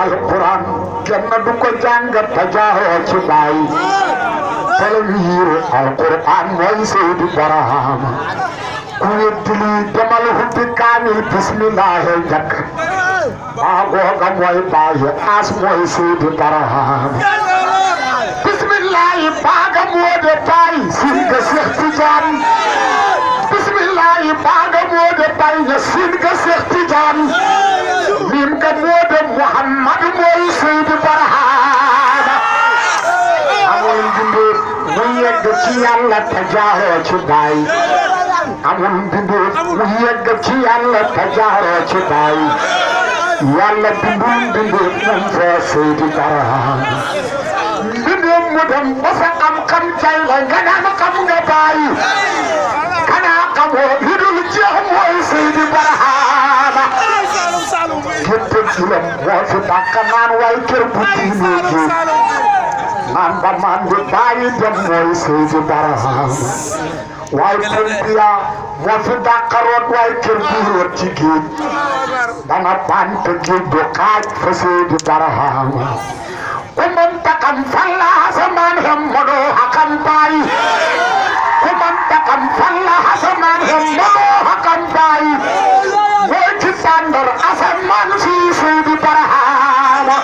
alquran kenn du ko jàng te jaaroo ci bàyyi talwiir alquran mooy Seydi Barahama ku weddi lii demal hubbi kaamil bismillahi jakk maa googa mooy bàyyi as mooy Seydi Barahama bismillahi baaga moo de bàyyi sin ga Seex Tijaan bismillahi baaga moo de bàyyi nga sin ga Seex Tijaan miim ga moo de Muhammad mooy Seydi Barahama amul mbindeef mu yegg ci yàlla te jaaroo ci baay amul mbindeef mu yegg ci yàlla te jaaroo ci baay yàlla bindul mbindeef moom foo Seydi Barahama mbindeef mu dem ba sa xam-xam jay la nga naan xam nga baay kanaa xamoo li dul jeex mooy Seydi Barahama gétte gilam moo fi dàq naan waay kër bu diine ji man ba man di bàyyi dem mooy Seydi Barahama waaye Pompiya moo fi dàqaroot waaye kër gi root ci géej dana bante géej du xaaj fa Seydi Barahama ku mën takam falla asamaan hem mënoo hakam bàyyi ku mën takam falla asamaan hem mënoo hakam bàyyi mooy ci sàndar asamaan si Seydi Barahama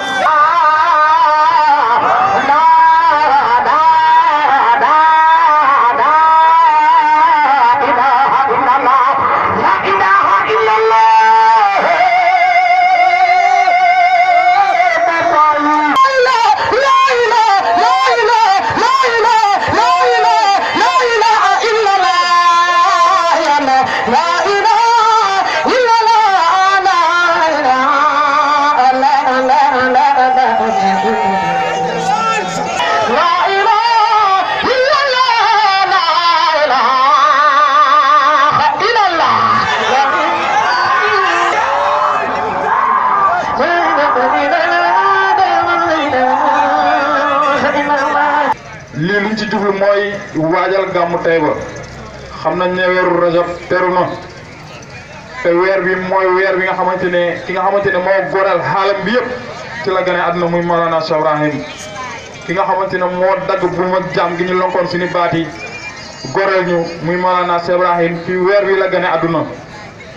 lii luñ ci jublu mooy waajal gàmmu Taïba xam nañ ne weeru rajab teru na te weer bi mooy weer bi nga xamante ne ki nga xamante ne moo góoral xaalam bi yëpp ci la gane àdduna muy Mawlana Cheikh Ibrahim ki nga xamante ne moo dagg bu ma jaam gi ñu lonkoon suñu baat yi góoral ñu muy Mawlana Cheikh Ibrahim fi weer bi la gane àdduna